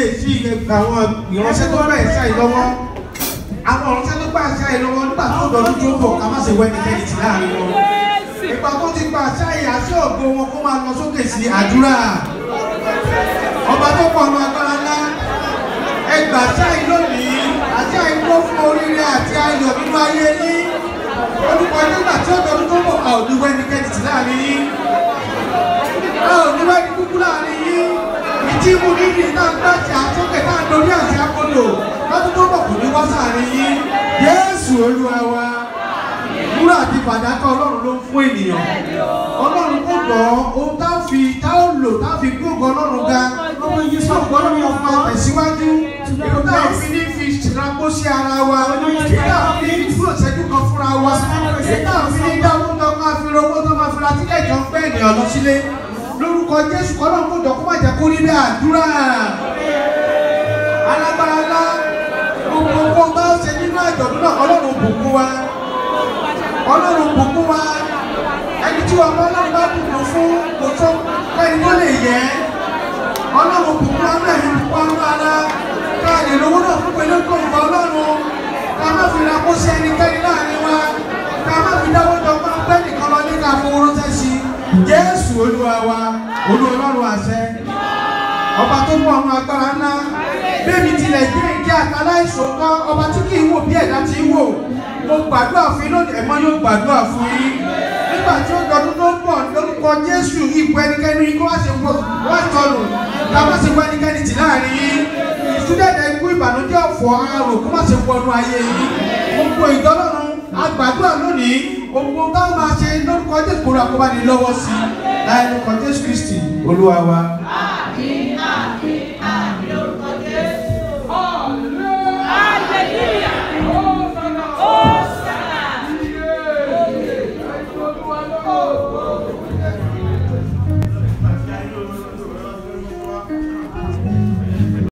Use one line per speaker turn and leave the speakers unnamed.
kíyèsí àwọn ìránṣẹ́ tó bá ẹ̀ṣá yìí lọ́wọ́ àwọn ìránṣẹ́ tó bá ẹ̀ṣá yìí lọ́wọ́ nígbà tó dọ̀dún tó ń bọ̀ ká má ṣe wẹ́ ẹnikẹ́ni tì láàrin wọn ìgbà tó ti gba àṣà yìí àṣà ògo wọn kó máa lọ sókè sí àdúrà ọba tó pọ̀ ọmọ agbára ńlá ẹgbà àṣà yìí lónìí àṣà yìí kó fún oríire àti ayọ̀ nínú ayé yín olùkọ́ nígbà tí ó dọ̀dún tó ń bọ̀ a ò ní wẹ́ ẹnikẹ́ni tì láàrin yín a ò ní wẹ́ ẹni kúkú láàrin yín ìdí mú níbi náà gbàtì àtúnkè náà lórí àti akọlò lọ́dún tó bọ̀ kò ní wá sáàrin yín Jésù Olúwa wa wúrà àti fàdákà Ọlọ́run ló ń fún ènìyàn Ọlọ́run kò dọ̀ ohun tá a fi tá a lò tá a fi gbóògùn Ọlọ́run ga lọ́wọ́ yìí sọ gbọ́dọ̀ yọ fún àtẹ̀síwájú èyí tá a fi ní fi ṣìlápó sí ara wa èyí tá a fi ní dúró ìṣẹ́jú kan fúnra wa èyí tá a fi ní dáwọ́ tó máa fi rówó tó máa fi ra tíkẹ́ẹ̀tì ọ̀pẹ́ ènìyàn lọ sílé lórúkọ jésù kọ́lọ́ kó jọ kó má jẹ́ kó rí bẹ́ẹ̀ àdúrà alágbára ńlá gbogbo owó bá ṣe nínú àjọ̀dún náà ọlọ́run bùkún wa ọlọ́run bùkún wa ẹni tí ọmọ ọlọ́run bá bùkún fún kò tó kẹ́ni tó lè yẹ ọlọ́run bùkún wa náà ní bùkún wa ara ká lè lówó náà fún pẹ̀lú kò ń bọ ọlọ́run ká má fi ra kó sí ẹnikẹ́ni láàrin wa ká má fi dáwọ́ jọ pé pẹ́ nìkan lọ ní ká fowó ránṣẹ́ sí i jésù olúwa wa olú ọlọ́run àṣẹ ọba tó mú ọmọ agbára ńlá bẹ́ẹ̀ni tilẹ̀ jẹ́ ìdí àtàlá ìṣòkan ọba tí kì í wò bí ẹ̀dá ti ń wò mo gbàdúrà fún yín lónìí ẹ̀mọ́ yóò gbàdúrà fún yín nígbà tí ó dọdún tó ń bọ̀ lórúkọ jésù ipò ẹnikẹ́ni kó wá ṣe wá tọrù ká má ṣe wọ ẹnikẹ́ni tì láàrin yín ìtúdẹ̀dẹ̀ ikú ìbànújẹ́ ọ̀fọ̀ àrò kó má ṣe wọnú ayé yín gbogbo ìdọ́lọ́run agbàdúrà lónìí gbogbo táwọn máa ṣe lórúkọ jésù kó ra kó bá ní lọ́wọ́ sí i láì lórúkọ jésù kristi olúwa wa.